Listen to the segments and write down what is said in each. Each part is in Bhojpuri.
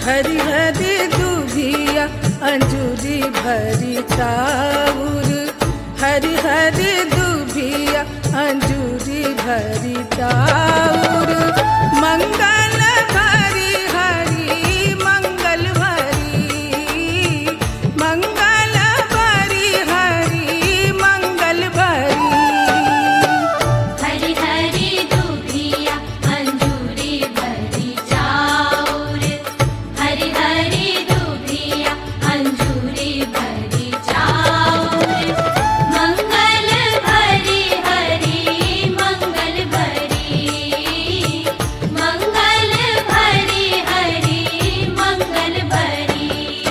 हरी हरी दूधिया अंजूरी भरी चाउर हरी हरी दूधिया अंजूरी भरी चाउर मंगल भरी हरी मंगल भरी मंगल भरी हरी मंगल भरी हरि हरि दुभिया अंजूरी भरी चाउर हरि हरि दुभिया अंजूरी भरी चाउर मंगल भरी हरि मंगल भरी मंगल भरी हरि मंगल भरी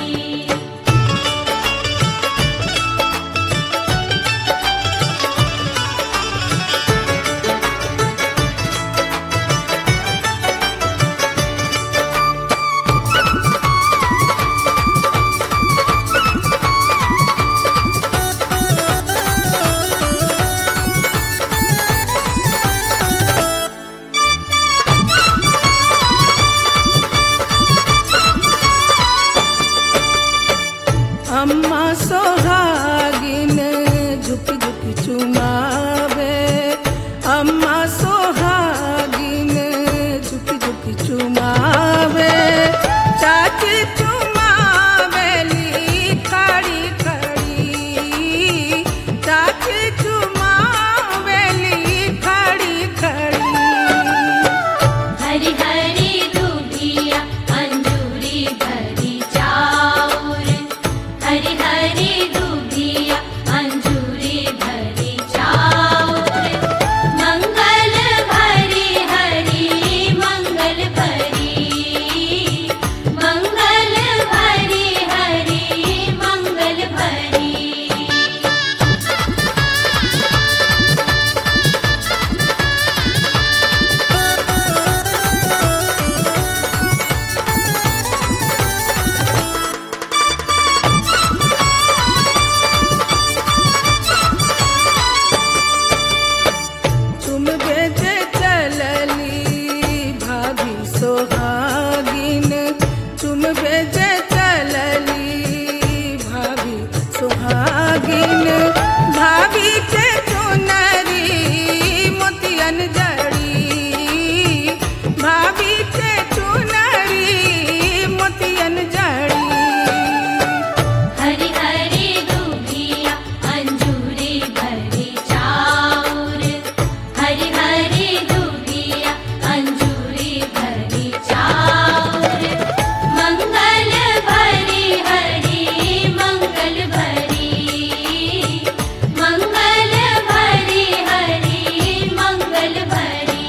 अम्मा सोहागिन झुक झुक चुमावे अम्मा सोहागिन झुक झुक चुमावे चाची चुमावेली खड़ी खड़ी चाची चुमावेली खड़ी खड़ी हरि हरि दुभिया अंजूरी भरी चाउर हरि हरि दुभिया अंजूरी भरी चाउर मंगल भरी हरि मंगल भरी मंगल भरी हरि मंगल भरी तुम बेजे चलली भाभी सोहागिन तुम बेजे चलली भाभी सोहागिन भाभी के चुनरी मोतियन जड़ी भाभी के चुनरी मोतियन जड़ी हरि हरि दुभिया अंजूरी भरी चाउर हरि हरि दुभिया अंजूरी भरी चाउर मंगल भरी हरि मंगल भरी मंगल भरी हरि मंगल भरी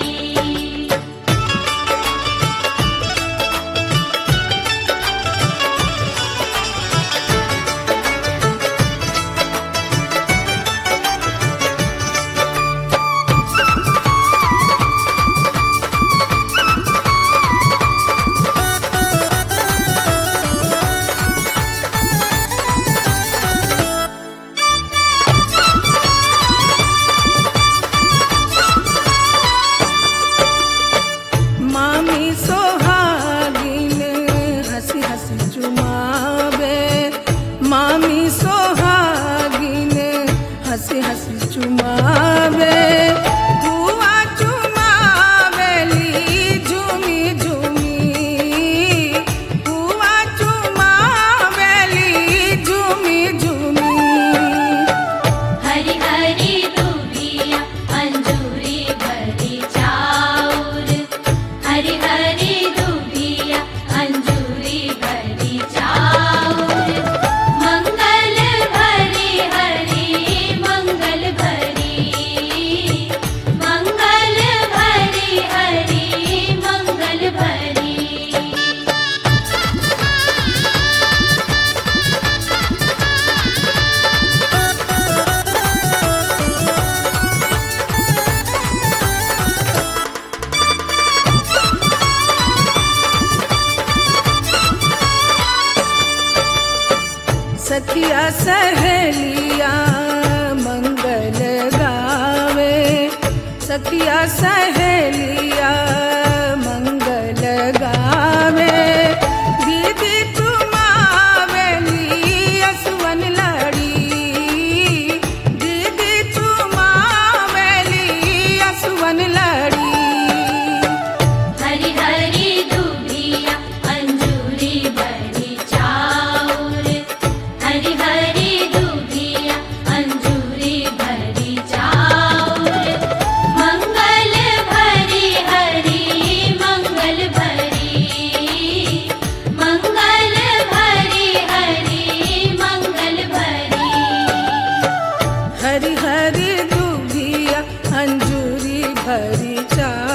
मामी सोहागिन हंसी हंसी चुमावे मामी सोहागिन हंसी हंसी चुमावे बुआ चुमावेली झूमी झूमी बुआ चुमावेली झूमी झूमी हरि हरि दुभिया अंजूरी भरी चाउर हरि हरि दुभिया अंजूरी भरी चाउर मंगल भरी हरि मंगल भरी मंगल भरी हरि मंगल भरी सखिया सहेलिया मंगल गावे सखिया सहेलिया मंगल गावे मन लड़ी हरि हरि दुभिया अंजूरी भरी चाउर हरि हरि दुभिया अंजूरी भरी चाउर मंगल भरी हरि मंगल भरी मंगल भरी हरि मंगल भरी हरी हरी दूधिया अंजूरी भरी चा